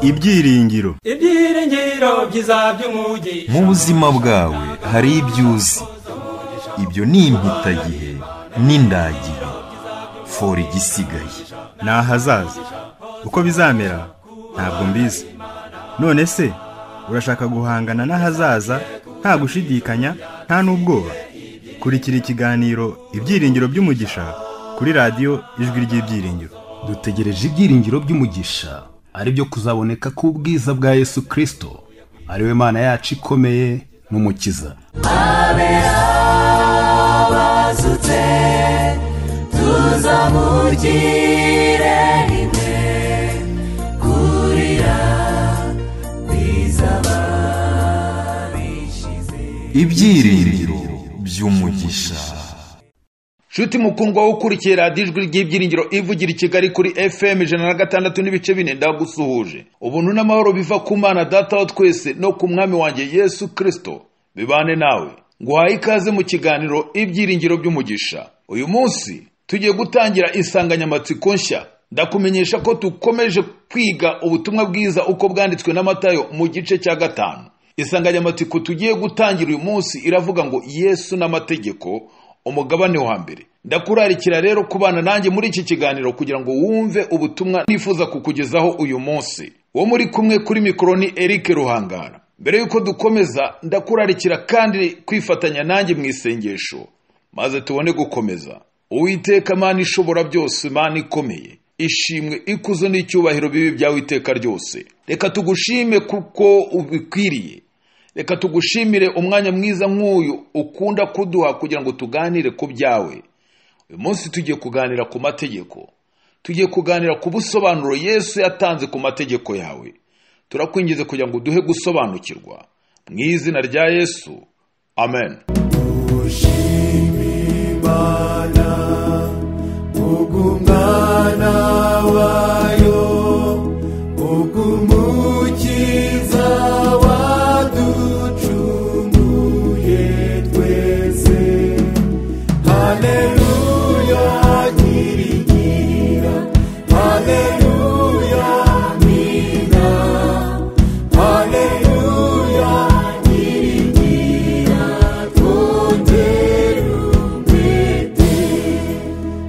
ibyiringiro ibyiringiro byiza by'umugi mu buzima bwawe hari ibyo uzi ibyo ni impitagihe n'indagihe fora igisigaye ni ahazaza uko bizamera ntabwo mbizi none se urashaka guhangana n'ahazaza nta gushidikanya nta n'ubwoba kurikira ikiganiro ibyiringiro by'umugisha kuri radiyo ijwi ry'ibyiringiro dutegereje ibyiringiro by'umugisha aribyo kuzaboneka k'ubwiza bwa yesu kirisito ariwe mana yacu ikomeye n'umukiza abe abazutse tuzamugire rimwe kurira bizaba bishize ibyiringiro by'umugisha nshuti mukundwa wo ukurikiye radiyo ijwi ry'ibyiringiro ivugira i kigali kuri fm ijana na gatandatu n'ibice bine ndagusuhuje ubuntu n'amahoro biva ku mana data wa twese no ku mwami wanjye yesu kirisito bibane nawe nguhaye ikaze mu kiganiro ibyiringiro by'umugisha uyu munsi tugiye gutangira insanganyamatsiko nshya ndakumenyesha ko dukomeje kwiga ubutumwa bwiza uko bwanditswe na matayo mu gice cya gatanu insanganyamatsiko tugiye gutangira uyu munsi iravuga ngo yesu n'amategeko umugabane wa mbere ndakurarikira rero kubana nanjye muri iki kiganiro kugira ngo wumve ubutumwa nifuza kukugezaho uyu munsi wo muri kumwe kuri mikoro ni eric ruhangara mbere y'uko dukomeza ndakurarikira kandi kwifatanya nanjye mu isengesho maze tubone gukomeza uwiteka mana ishobora byose mana ikomeye ishimwe ikuzo n'icyubahiro bibi byawe iteka ryose reka tugushime kuko ubikwiriye reka tugushimire umwanya mwiza nk'uyu ukunda kuduha kugira ngo tuganire ku byawe uyu munsi tugiye kuganira ku mategeko tugiye kuganira ku busobanuro yesu yatanze ku mategeko yawe turakwinjiza kugira ngo duhe gusobanukirwa mu izina rya yesu amen ushima imana ubw'umwana wayo ubw'umukiza waducunguye twese haleluya nyirigira haleluya nyina haleluya nyirigira twongere umwete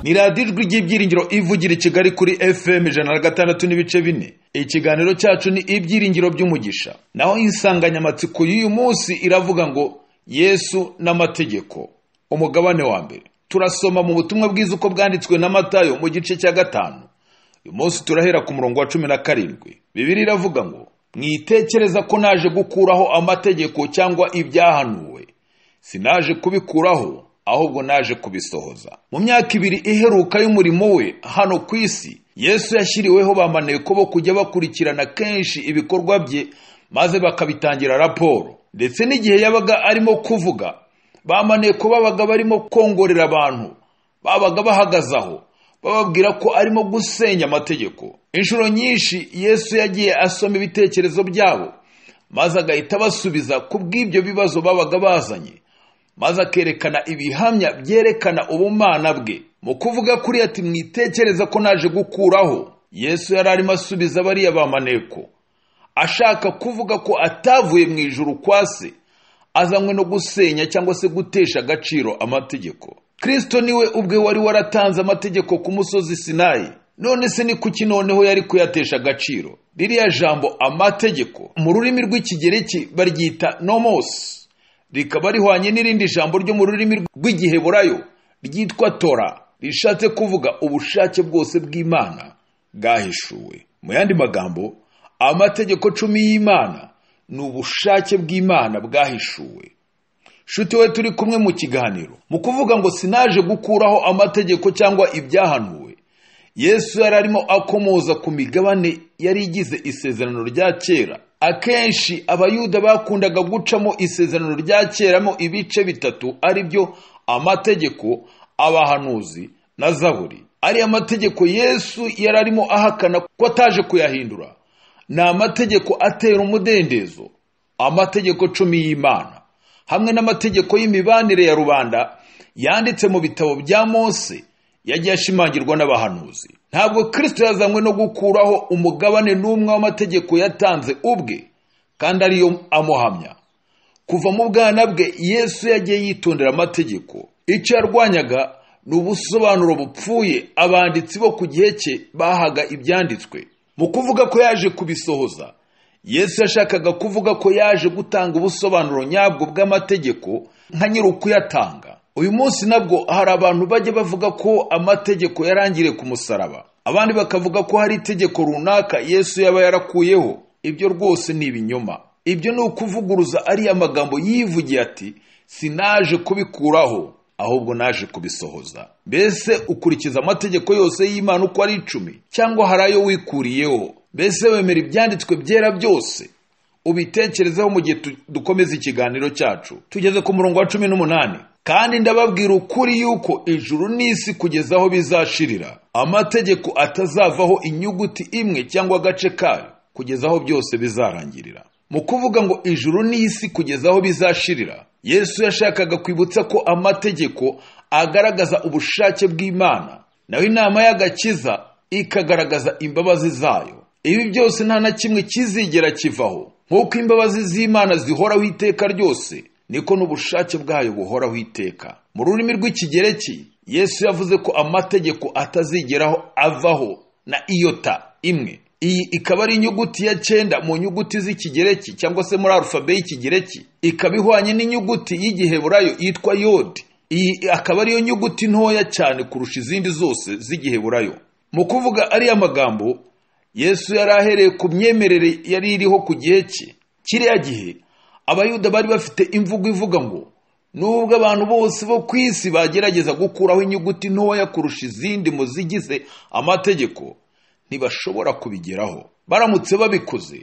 ni radiyo ijwi ry'ibyiringiro ivugira i kigali kuri fm ijana na gatandatu n'ibice bine ikiganiro cyacu ni ibyiringiro by'umugisha naho insanganyamatsiko y'uyu munsi iravuga ngo yesu n'amategeko umugabane wa mbere turasoma mu butumwa bwiza uko bwanditswe na matayo mu gice cya gatanu uyu munsi turahera ku murongo wa cumi na karindwi bibiri iravuga ngo mwitekereza ko naje gukuraho amategeko cyangwa ibyahanuwe sinaje kubikuraho ahubwo naje kubisohoza mu myaka ibiri iheruka y'umurimo we hano ku isi yesu yashyiriweho bamaneko bo kujya bakurikirana kenshi ibikorwa bye maze bakabitangira raporo ndetse n'igihe yabaga arimo kuvuga bamaneko babaga barimo kongorera abantu babaga bahagaze aho bababwira ko arimo gusenya amategeko inshuro nyinshi yesu yagiye asoma ibitekerezo byabo maze agahita abasubiza ku bw'ibyo bibazo babaga bazanye maze akerekana ibihamya byerekana ubumana bwe mu kuvuga kuri ati mwitekereza ko naje gukuraho yesu yari arimo asubiza bariya bamaneko ashaka kuvuga ko atavuye mu ijuru kwa se azanywe no gusenya cyangwa se gutesha agaciro amategeko kirisito niwe ubwe wari waratanze amategeko ku musozi sinayi none se ni kuki noneho yari kuyatesha agaciro ririya jambo amategeko mu rurimi rw'ikigereki baryita nomosi rikaba rihwanye n'irindi jambo ryo mu rurimi rw'igiheburayo ryitwa tora rishatse kuvuga ubushake bwose bw'imana bwahishuwe mu yandi magambo amategeko cumi y'imana ni ubushake bw'imana bwahishuwe shuti we turi kumwe mu kiganiro mu kuvuga ngo sinaje gukuraho amategeko cyangwa ibyahanuwe yesu yari arimo akomoza ku migabane yari igize isezerano rya kera akenshi abayuda bakundaga gucamo isezerano rya keramo ibice bitatu ari byo amategeko abahanuzi na zaburi ariya mategeko yesu yari arimo ahakana ko ataje kuyahindura ni amategeko atera umudendezo amategeko cumi y'imana hamwe n'amategeko y'imibanire ya rubanda yanditse mu bitabo bya mose yagiye ashimangirwa n'abahanuzi ntabwo kirisito yazanywe no gukuraho umugabane n'umwe w'amategeko yatanze ubwe kandi ariyo amuhamya kuva mu bwana bwe yesu yagiye yitondera amategeko icyo yarwanyaga ni ubusobanuro bupfuye abanditsi bo ku gihe cye bahaga ibyanditswe mu kuvuga ko yaje kubisohoza yesu yashakaga kuvuga ko yaje gutanga ubusobanuro nyabwo bw'amategeko nka nyir'ukuyatanga uyu munsi nabwo hari abantu bajya bavuga ko amategeko yarangiriye ku musaraba abandi bakavuga ko hari itegeko runaka yesu yaba yarakuyeho ibyo rwose ni ibinyoma ibyo ni ukuvuguruza ariya magambo yivugiye ati sinaje kubikuraho ahubwo naje kubisohoza mbese ukurikiza amategeko yose y'imana uko ari icumi cyangwa hari ayo wikuriyeho mbese wemera ibyanditswe byera byose ubitekerezeho mu gihe tu- dukomeza ikiganiro cyacu tugeze ku murongo wa cumi n'umunani kandi ndababwira ukuri yuko ijuru n'isi kugeza aho bizashirira amategeko atazavaho inyuguti imwe cyangwa agace kayo kugeza aho byose bizarangirira mu kuvuga ngo ijuru n'isi kugeza aho bizashirira yesu yashakaga kwibutsa ko amategeko agaragaza ubushake bw'imana naho inama y'agakiza ikagaragaza imbabazi zayo ibi byose nta na kimwe kizigera kivaho nk'uko imbabazi z'imana zihoraho iteka ryose niko n'ubushake bwayo buhoraho iteka mu rurimi rw'ikigereki yesu yavuze ko amategeko atazigeraho avaho na iyota imwe iyi ikaba ari inyuguti ya cyenda mu nyuguti z'ikigereki cyangwa se muri arufabe y'ikigereki ikaba ihwanye n'inyuguti y'igiheburayo yitwa yodi iyi akaba ariyo nyuguti ntoya cyane kurusha izindi zose z'igiheburayo mu kuvuga ariya magambo yesu yari ahereye ku myemerere yari iriho ku gihe cye kiriya gihe abayuda bari bafite imvugo ivuga ngo nubwo abantu bose bo ku isi bagerageza gukuraho inyuguti ntoya kurusha izindi mu zigize amategeko ntibashobora kubigeraho baramutse babikoze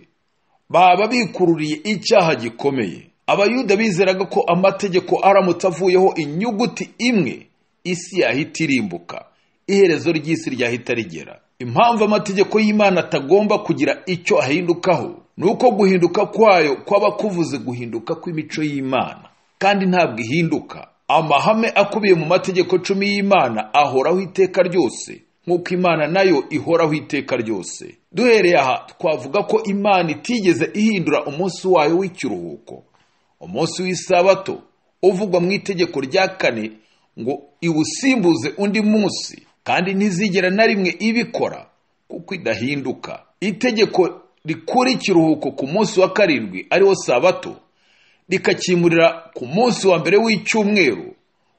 baba bikururiye icyaha gikomeye abayuda bizeraga ko amategeko aramutse avuyeho inyuguti imwe isi yahita irimbuka iherezo ry'isi ryahita rigera impamvu amategeko y'imana atagomba kugira icyo ahindukaho ni uko guhinduka kwayo kwaba kuvuze guhinduka kw'imico y'imana kandi ntabwo ihinduka amahame akubiye mu mategeko cumi y'imana ahoraho iteka ryose nk'uko imana nayo ihoraho iteka ryose duhereye aha twavuga ko imana itigeze ihindura umunsi wayo w'ikiruhuko umunsi w'isabato uvugwa mu itegeko rya kane ngo iwusimbuze undi munsi kandi ntizigera na rimwe ibikora kuko idahinduka itegeko rikura ikiruhuko ku munsi wa karindwi ariwo sabato rikakimurira ku munsi wa mbere w'icyumweru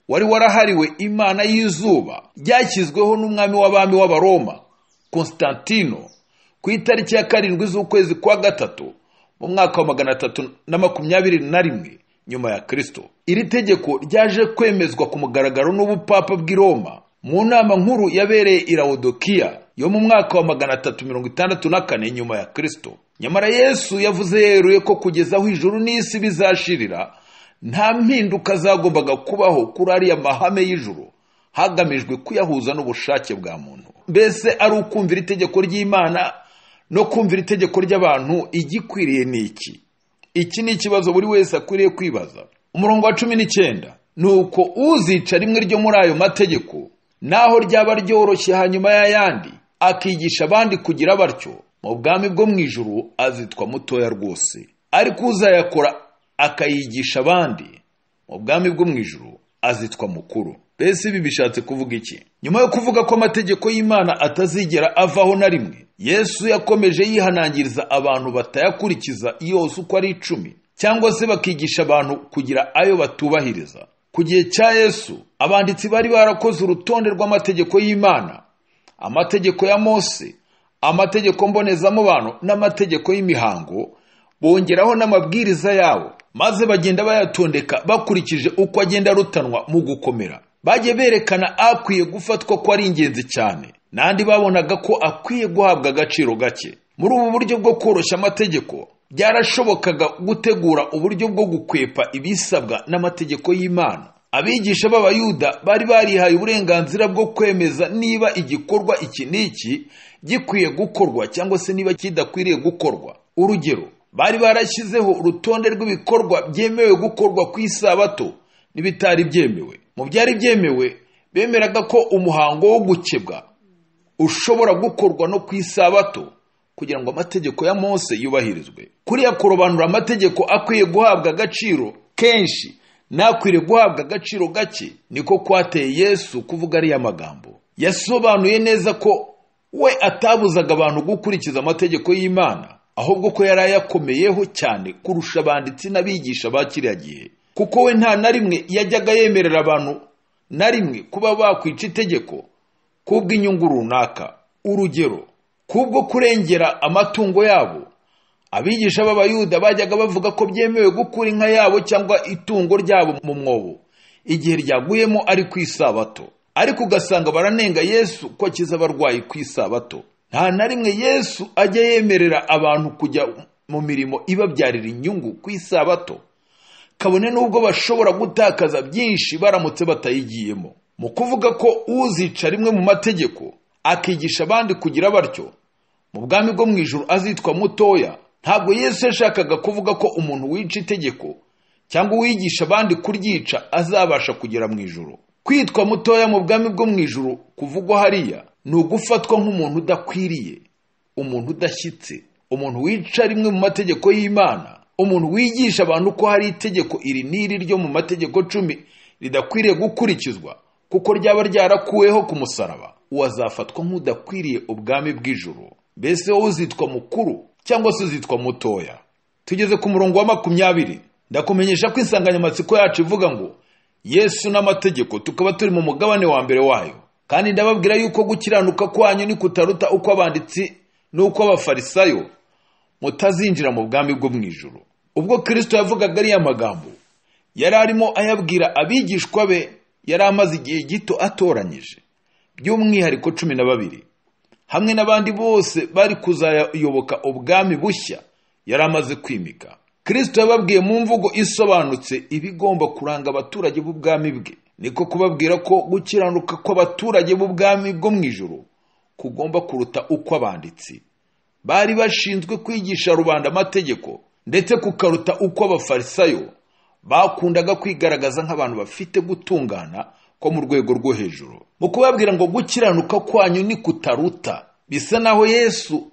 wari warahariwe imana y'izuba ryashyizweho n'umwami w'abami w'abaroma constantino ku itariki ya karindwi z'ukwezi kwa gatatu mu mwaka wa magana atatu na makumyabiri na rimwe nyuma ya kirisito iri tegeko ryaje kwemezwa ku mugaragaro n'ubupapa bw'i roma mu nama nkuru yabereye i lawodokiya yo mu mwaka wa magana atatu mirongo itandatu na kane nyuma ya kirisito nyamara yesu yavuze yeruye ko kugeza aho ijuru n'isi bizashirira nta mpinduka zagombaga kubaho kuri ariya mahame y'ijuru hagamijwe kuyahuza n'ubushake bwa muntu mbese ari ukumvira itegeko ry'imana no kumvira itegeko ry'abantu igikwiriye ni iki iki ni ikibazo buri wese akwiriye kwibaza umurongo wa cumi n'icyenda ni uko uzica rimwe ryo muri ayo mategeko naho ryaba ryoroshye hanyuma y'ayandi akigisha abandi kugira batyo mu bwami bwo mu ijuru azitwa mutoya rwose ariko uzayakora akayigisha abandi mu bwami bwo mu ijuru azitwa mukuru mbese ibi bishatse kuvuga iki nyuma yo kuvuga ko amategeko y'imana atazigera avaho na rimwe yesu yakomeje yihanangiriza abantu batayakurikiza yose uko ari icumi cyangwa se bakigisha abantu kugira ayo batubahiriza ku gihe cya yesu abanditsi bari barakoze urutonde rw'amategeko y'imana amategeko ya mose amategeko mbonezamubano n'amategeko y'imihango bongeraho n'amabwiriza yabo maze bagenda bayatondeka bakurikije uko agenda arutanwa mu gukomera bajye berekana akwiye gufatwa ko ari ingenzi cyane n'andi babonaga ko akwiye guhabwa agaciro gake muri ubu buryo bwo koroshya amategeko byarashobokaga gutegura uburyo bwo gukwepa ibisabwa n'amategeko y'imana abigisha b'abayuda bari barihaye uburenganzira bwo kwemeza niba igikorwa iki n'iki gikwiye gukorwa cyangwa se niba kidakwiriye gukorwa urugero bari barashyizeho urutonde rw'ibikorwa byemewe gukorwa ku isabato n'ibitari byemewe mu byari byemewe bemeraga ko umuhango wo gukebwa ushobora gukorwa no ku isabato kugira ngo amategeko ya mose yubahirizwe kuriya kurobanura amategeko akwiye guhabwa agaciro kenshi n'akwiriye guhabwa agaciro gake niko kwateye yesu kuvuga ariya magambo yasobanuye neza ko we atabuzaga abantu gukurikiza amategeko y'imana ahubwo ko yari ayakomeyeho cyane kurusha abanditsi n'abigisha ba kiriya gihe kuko we nta na rimwe yajyaga yemerera abantu na rimwe kuba bakwica itegeko kubw'inyungu runaka urugero kubwo kurengera amatungo yabo abigisha b'abayuda bajyaga bavuga ko byemewe gukura inka yabo cyangwa itungo ryabo mu mwobo igihe ryaguyemo ari ku isabato ariko ugasanga baranenga yesu ko akiza abarwayi ku isabato nta na rimwe yesu ajya yemerera abantu kujya mu mirimo ibabyarira inyungu ku isabato kabone n'ubwo bashobora gutakaza byinshi baramutse batayigiyemo mu kuvuga ko uzica rimwe mu mategeko akigisha abandi kugira batyo mu bwami bwo mu ijoro azitwa mutoya ntabwo yesu yashakaga kuvuga ko umuntu wica itegeko cyangwa uwigisha abandi kuryica azabasha kugera mu ijoro kwitwa mutoya mu bwami bwo mu ijoro kuvugwa hariya ni ugufatwa nk'umuntu udakwiriye umuntu udashyitse umuntu wica rimwe mu mategeko y'imana umuntu wigisha abantu ko hari itegeko iri n'iri ryo mu mategeko cumi ridakwiriye gukurikizwa kuko ryaba ryarakuweho ku musaraba uwo azafatwa nk'udakwiriye ubwami bw'ijoro mbese wowe uzitwa mukuru cyangwa se uzitwa mutoya tugeze ku murongo wa makumyabiri ndakumenyesha ko insanganyamatsiko yacu ivuga ngo yesu n'amategeko tukaba turi mu mugabane wa mbere wayo kandi ndababwira yuko gukiranuka kwanyu ni kutaruta uko abanditsi n'uko abafarisayo mutazinjira mu bwami bwo mu ijoro ubwo kirisito yavugaga ariya magambo yari arimo ayabwira abigishwa be yari amaze igihe gito atoranyije by'umwihariko cumi na babiri hamwe n'abandi bose bari kuzayoboka ubwami bushya yari amaze kwimika kirisito yababwiye mu mvugo isobanutse ibigomba kuranga abaturage b'ubwami bwe niko kubabwira ko gukiranuka kw'abaturage b'ubwami bwo mu ijoro kugomba kuruta uko abanditsi bari bashinzwe kwigisha rubanda amategeko ndetse kukaruta uko abafarisayo bakundaga kwigaragaza nk'abantu bafite gutungana ko mu rwego rwo hejuru mu kubabwira ngo gukiranuka kwanyu ni kutaruta bisa naho yesu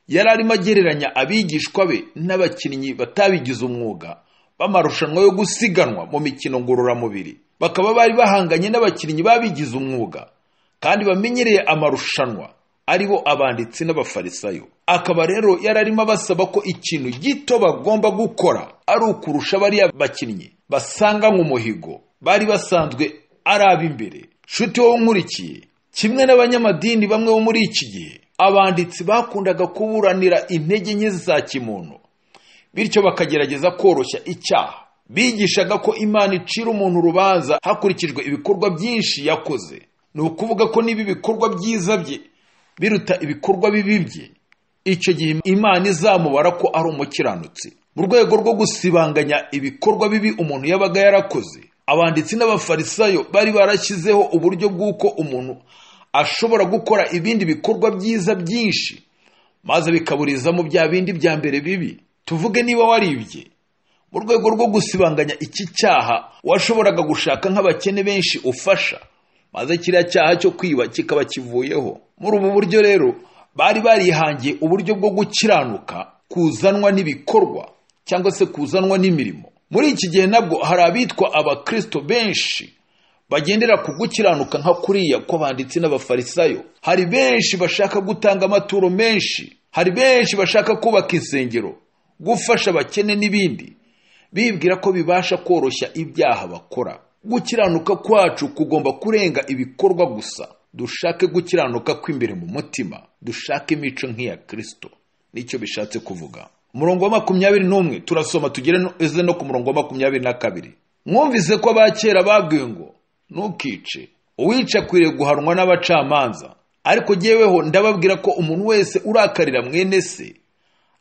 yari arimo agereranya abigishwa be n'abakinnyi batabigize umwuga b'amarushanwa yo gusiganwa mu mikino ngororamubiri bakaba bari bahanganye n'abakinnyi babigize umwuga kandi bamenyereye amarushanwa aribo abanditsi n'abafarisayo akaba rero yari arimo abasaba ko ikintu gito bagomba gukora ari ukurusha bariya bakinnyi basanga mu muhigo bari basanzwe ari ab'imbere nshuti wowe nkurikiye kimwe n'abanyamadini bamwe bo muri iki gihe abanditsi bakundaga kuburanira intege nke za kimuntu bityo bakagerageza koroshya icyaha bigishaga ko imana icira umuntu urubanza hakurikijwe ibikorwa byinshi yakoze ni ukuvuga ko niba ibikorwa byiza bye biruta ibikorwa bibi bye icyo gihe imana izamubara ko ari umukiranutsi mu rwego rwo gusibanganya ibikorwa bibi umuntu yabaga yarakoze abanditsi n'abafarisayo bari barashyizeho uburyo bw'uko umuntu ashobora gukora ibindi bikorwa byiza byinshi maze bikaburizamo bya bindi bya mbere bibi tuvuge niba waribye mu rwego rwo gusibanganya iki cyaha washoboraga gushaka nk'abakene benshi ufasha maze kiriya cyaha cyo kwiba kikaba kivuyeho muri ubu buryo rero bari barihangiye uburyo bwo gukiranuka kuzanwa n'ibikorwa cyangwa se kuzanwa n'imirimo muri iki gihe nabwo hari abitwa abakirisito benshi bagendera ku gukiranuka nka kuriya kw'abanditsi n'abafarisayo hari benshi bashaka gutanga amaturo menshi hari benshi bashaka kubaka insengero gufasha abakene n'ibindi bibwira ko bibasha koroshya ibyaha bakora gukiranuka kwacu kugomba kurenga ibikorwa gusa dushake gukiranuka kw'imbere mu mutima dushake imico nk'iya kirisito nicyo bishatse kuvuga umurongo wa makumyabiri n'umwe turasoma tugeze no ku murongo wa makumyabiri na kabiri mwumvise ko abakera babwiwe ngo ntukice uwica akwiriye guhanwa n'abacamanza ariko jyeweho ndababwira ko umuntu wese urakarira mwene se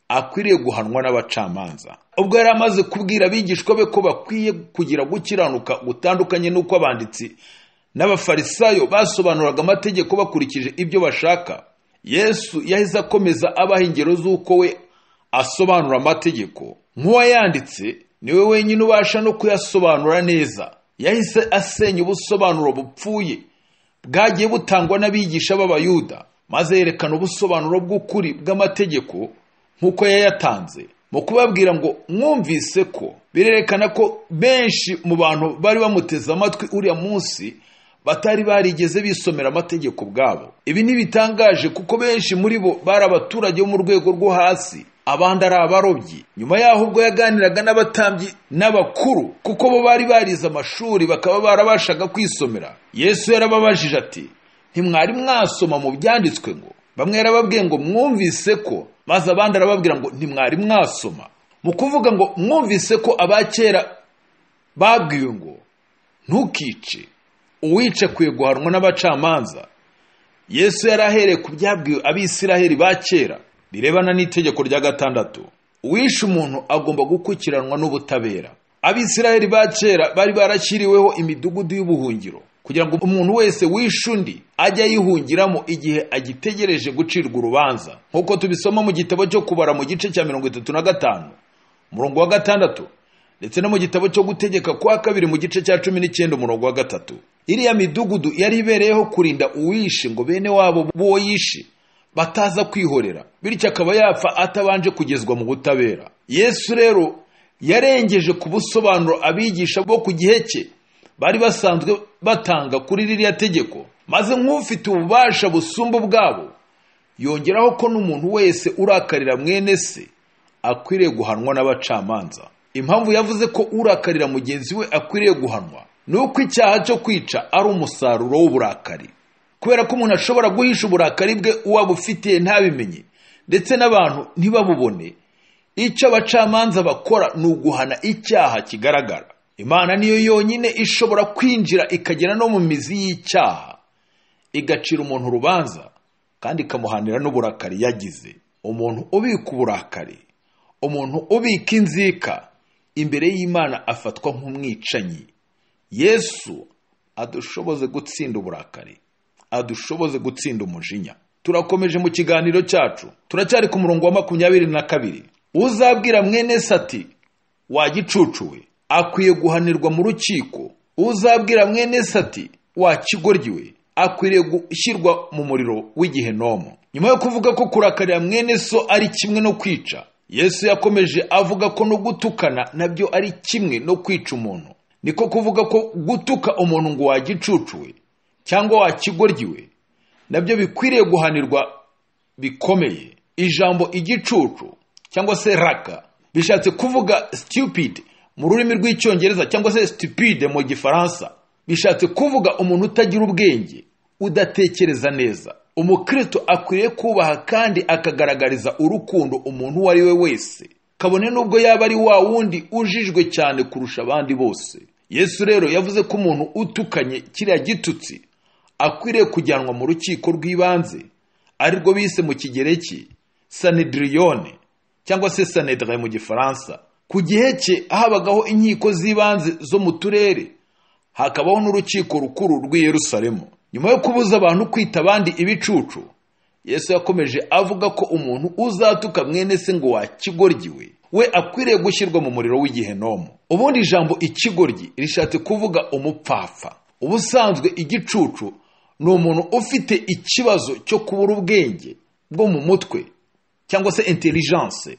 akwiriye guhanwa n'abacamanza ubwo yari amaze kubwira abigishwa be ko bakwiye kugira gukiranuka gutandukanye n'uko abanditsi n'abafarisayo basobanuraga amategeko bakurikije ibyo bashaka yesu yahise akomeza abaha ingero z'uko we asobanura amategeko nk'uwayanditse niwe wenyine ubasha no kuyasobanura neza yahise asenya ubusobanuro bupfuye bwagiye butangwa n'abigisha b'abayuda maze yerekana ubusobanuro bw'ukuri bw'amategeko nk'uko yayatanze mu kubabwira ngo mwumvise ko birerekana ko benshi mu bantu bari bamuteze amatwi uriya munsi batari barigeze bisomera amategeko ubwabo ibi ntibitangaje kuko benshi muri bo bari abaturage bo mu rwego rwo hasi abandi ari abarobyi nyuma yaho ubwo yaganiraga n'abatambyi n'abakuru kuko bo bari barize amashuri bakaba barabashaga kwisomera yesu yarababajije ati ntimwari mwasoma mu byanditswe ngo bamwe yarababwiye ngo mwumvise ko maze abandi arababwira ngo ntimwari mwasoma mu kuvuga ngo mwumvise ko aba kera babwiwe ngo ntukice uwica akwiye guhanwa n'abacamanza yesu yari ahereye ku byabwiwe abisiraheli ba kera birebana n'itegeko rya gatandatu uwishe umuntu agomba gukurikiranwa n'ubutabera abisiraheli ba kera bari barashyiriweho imidugudu y'ubuhungiro kugira ngo umuntu wese wishe undi ajye ayihungiramo igihe agitegereje gucirwa urubanza nk'uko tubisoma mu gitabo cyo kubara mu gice cya mirongo itatu na gatanu umurongo wa gatandatu ndetse no mu gitabo cyo gutegeka kwa kabiri mu gice cya cumi n'icyenda umurongo wa gatatu iriya midugudu yari ibereyeho kurinda uwishe ngo bene wabo b'uwo yishe bataza kwihorera bityo akaba yapfa atabanje kugezwa mu butabera yesu rero yarengeje ku busobanuro abigisha bo ku gihe cye bari basanzwe batanga kuri ririya tegeko maze nk'ufite ububasha busumba ubwabo yongeraho ko n'umuntu wese urakarira mwene se akwiriye guhanwa n'abacamanza impamvu yavuze ko urakarira mugenzi we akwiriye guhanwa ni uko icyaha cyo kwica ari umusaruro w'uburakari kubera ko umuntu ashobora guhisha uburakari bwe uwo abufitiye ntabimenye ndetse n'abantu ntibabubone icyo abacamanza bakora ni uguhana icyaha kigaragara imana niyo yonyine ishobora kwinjira ikagera no mu mizi y'icyaha igacira umuntu urubanza kandi ikamuhanira n'uburakari yagize umuntu ubika uburakari umuntu ubika inzika imbere y'imana afatwa nk'umwicanyi yesu adushoboze gutsinda uburakari adushoboze gutsinda umujinya turakomeje mu kiganiro cyacu turacyari ku murongo wa makumyabiri na kabiri uzabwira mwene se ati wagicucu we akwiye guhanirwa mu rukiko uzabwira mwene se ati wakigoryi we akwiriye gushyirwa mu muriro w'igihenomo nyuma yo kuvuga ko kurakarira mwene so ari kimwe no kwica yesu yakomeje avuga ko no gutukana nabyo ari kimwe no kwica umuntu niko kuvuga ko gutuka umuntu ngo wagicucu we cyangwa wakigoryiwe nabyo bikwiriye guhanirwa bikomeye ijambo igicucu cyangwa se raka bishatse kuvuga stupid mu rurimi rw'icyongereza cyangwa se stupide mu gifaransa bishatse kuvuga umuntu utagira ubwenge udatekereza neza umukristo akwiriye kubaha kandi akagaragariza urukundo umuntu uwo ari we wese kabone n'ubwo yaba ari wa wundi ujijwe cyane kurusha abandi bose yesu rero yavuze ko umuntu utukanye kiriya gitutsi akwiriye kujyanwa mu rukiko rw'ibanze arirwo bise mu kigereki sanediriyone cyangwa se sanedire mu gifaransa ku gihe cye habagaho inkiko z'ibanze zo mu turere hakabaho n'urukiko rukuru rw'i Yerusalemu nyuma yo kubuza abantu kwita abandi ibicucu yesu yakomeje avuga ko umuntu uzatuka mwene se ngo wakigoryiwe we akwiriye gushyirwa mu muriro w'igihenomo ubundi ijambo ikigoryi rishatse kuvuga umupfapfa ubusanzwe igicucu ni umuntu ufite ikibazo cyo kubura ubwenge bwo mu mutwe cyangwa se intelligence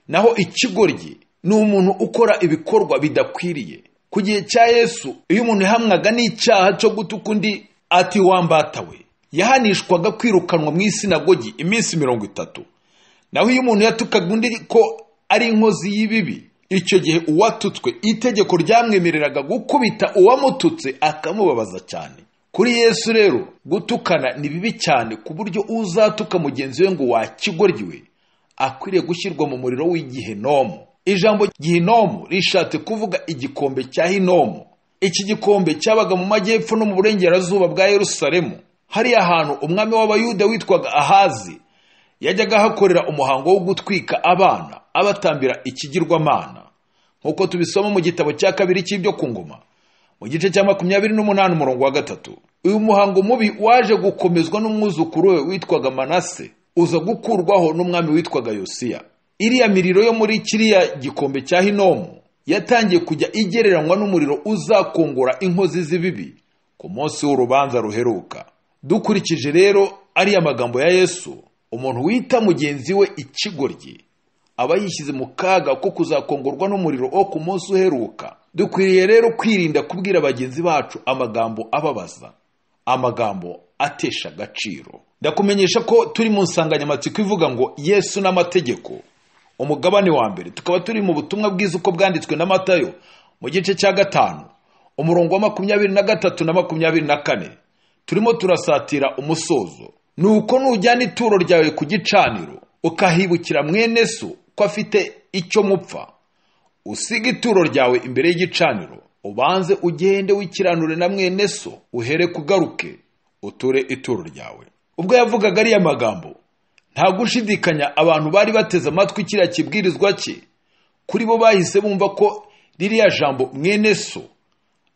naho ikigoryi ni umuntu ukora ibikorwa bidakwiriye ku gihe cya yesu iyo umuntu yahamwaga n'icyaha cyo gutuka undi ati wambatawe yahanishwaga kwirukanwa mu isinagogi iminsi mirongo itatu naho iyo umuntu yatukaga undi ko ari inkozi y'ibibi icyo gihe uwatutswe itegeko ryamwemereraga gukubita uwamututse akamubabaza cyane kuri yesu rero gutukana ni bibi cyane ku buryo uzatuka mugenzi we ngo wakigoryiwe akwiriye gushyirwa mu muriro w'igihenomo ijambo gihinomu rishatse kuvuga igikombe cya hinomu iki gikombe cyabaga mu majyepfo no mu burengerazuba bwa yerusalemu hariya hantu umwami w'abayuda witwaga ahazi yajyaga ahakorera umuhango wo gutwika abana abatambira ikigirwamana nk'uko tubisoma mu gitabo cya kabiri cy'ibyo ku ngoma mu gice cya makumyabiri n'umunani umurongo wa gatatu uyu muhango mubi waje gukomezwa n'umwuzukuru we witwaga manase uza gukurwaho n'umwami witwaga yosiya iriya miriro yo muri kiriya gikombe cya hinomu yatangiye kujya igereranywa n'umuriro uzakongora inkozi z'ibibi ku munsi w'urubanza ruheruka dukurikije rero ariya magambo ya yesu umuntu wita mugenzi we ikigoryi aba yishyize mu kaga ko kuzakongorwa n'umuriro wo ku munsi uheruka dukwiriye rero kwirinda kubwira bagenzi bacu amagambo ababaza amagambo atesha agaciro ndakumenyesha ko turi mu nsanganyamatsiko ivuga ngo yesu n'amategeko umugabane wa mbere tukaba turi mu butumwa bwiza uko bwanditswe na matayo mu gice cya gatanu umurongo wa makumyabiri na gatatu na makumyabiri na kane turimo turasatira umusozo ni uko nujyana ituro ryawe ku gicaniro ukahibukira mwene so ko afite icyo mupfa usiga ituro ryawe imbere y'igicaniro ubanze ugende wikiranure na mwene so uhere kugaruke uture ituro ryawe ubwo yavugaga ariya magambo nta gushidikanya abantu bari bateze amatwi kiriya kibwirizwa cye kuri bo bahise bumva ko ririya jambo mwene so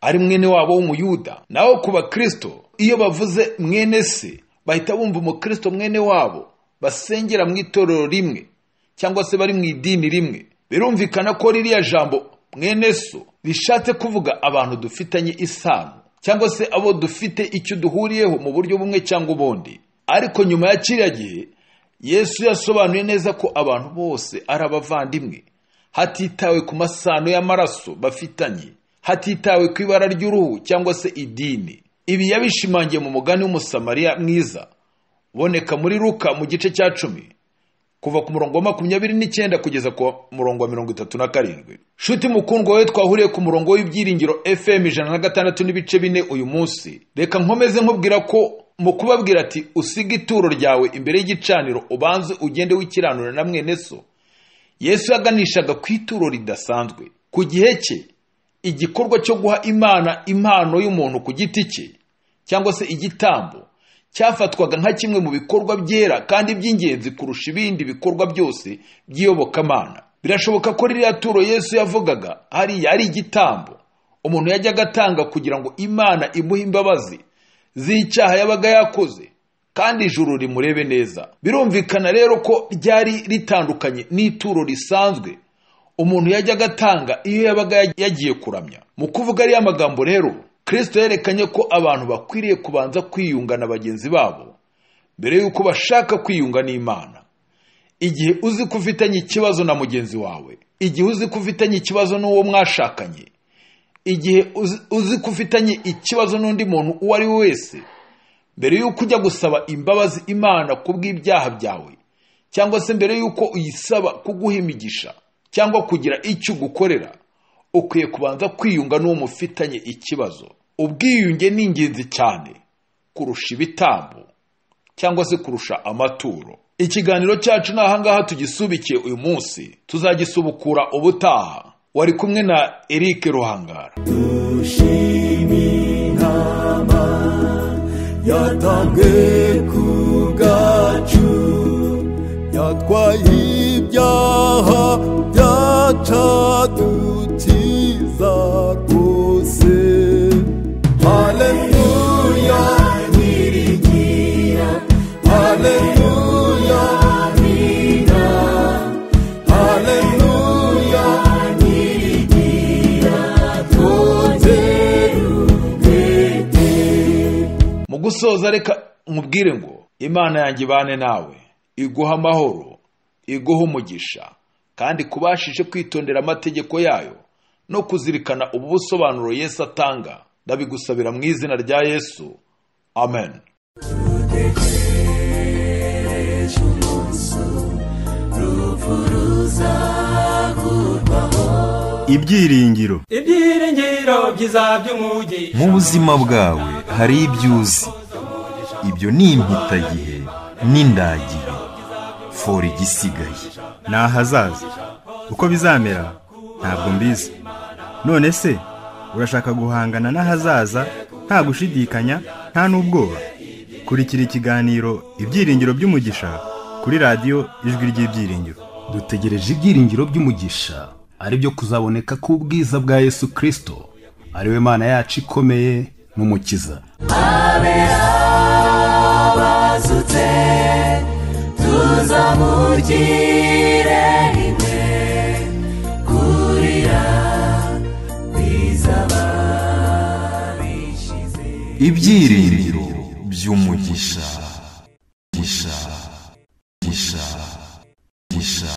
ari mwene wabo w'umuyuda naho ku bakristo iyo bavuze mwene se bahita bumva umukristo mwene wabo basengera mu itorero rimwe cyangwa se bari mu idini rimwe birumvikana ko ririya jambo mwene so rishatse kuvuga abantu dufitanye isano cyangwa se abo dufite icyo duhuriyeho mu buryo bumwe cyangwa ubundi ariko nyuma ya kiriya gihe yesu yasobanuye neza ko abantu bose ari abavandimwe hatitawe ku masano y'amaraso bafitanye hatitawe ku ibara ry'uruhu cyangwa se idini ibi yabishimangiye mu mugani w'umusamariya mwiza uboneka muri ruka mu gice cya cumi kuva ku murongo wa makumyabiri n'icyenda kugeza ku murongo wa mirongo itatu na karindwi shuti mukundwa we twahuriye ku murongo w'ibyiringiro fm ijana na gatandatu n'ibice bine uyu munsi reka nkomeze nkubwira ko mu kubabwira ati usiga ituro ryawe imbere y'igicaniro ubanze ugende wikiranura na mwene so yesu yaganishaga ku ituro ridasanzwe ku gihe cye igikorwa cyo guha imana impano y'umuntu ku giti cye cyangwa se igitambo cyafatwaga nka kimwe mu bikorwa byera kandi by'ingenzi kurusha ibindi bikorwa byose by'iyobokamana birashoboka ko ririya turo yesu yavugaga hariya ari igitambo umuntu yajyaga atanga kugira ngo imana imuhe imbabazi z'icyaha yabaga yakoze kandi ijuru rimurebe neza birumvikana rero ko ryari ritandukanye n'ituro risanzwe umuntu yajyaga atanga iyo yabaga yagiye kuramya mu kuvuga ariya magambo rero kirisito yerekanye ko abantu bakwiriye kubanza kwiyunga na bagenzi babo mbere y'uko bashaka kwiyunga n'imana igihe uzi ko ufitanye ikibazo na mugenzi wawe igihe uzi ko ufitanye ikibazo n'uwo mwashakanye igihe uzi- uzi ko ufitanye ikibazo n'undi muntu uwo ari we wese mbere y'uko ujya gusaba imbabazi imana ku bw'ibyaha byawe cyangwa se mbere y'uko uyisaba kuguha imigisha cyangwa kugira icyo ugukorera ukwiye kubanza kwiyunga n'uwo mufitanye ikibazo ubwiyunge ni ingenzi cyane kurusha ibitambo cyangwa se kurusha amaturo ikiganiro cyacu ni ahangaha tugisubikiye uyu munsi tuzagisubukura ubutaha wari kumwe na eric ruhangara Shiminama yatabwe ku bwacu yatwaye ibyaha byacadukiza rwose haleluya nyirigira haleluya nyina haleluya nyirigira twongerugete mu gusoza reka nkubwire ngo imana yanjye ibane nawe iguha amahoro iguha umugisha kandi kubashije kwitondera amategeko yayo no kuzirikana ubu busobanuro yesu atanga ndabigusabira mu izina rya yesu amen ibyiringiro ibyiringiro byiza by'umugisha mu buzima bwawe hari ibyo uzi ibyo ni impitagihe n'indagihe fora igisigaye ni ahazaza uko bizamera ntabwo mbizi none se urashaka guhangana n'ahazaza nta gushidikanya nta n'ubwoba kurikira ikiganiro ibyiringiro by'umugisha kuri radiyo ijwi ry'ibyiringiro dutegereje ibyiringiro by'umugisha ari byo kuzaboneka k'ubwiza bwa yesu kirisito ari we mana yacu ikomeye n'umukiza bazutse tuzamugire rimwe kurira bizaba bishize ibyiringiro by'umugisha umugisha umugisha umugisha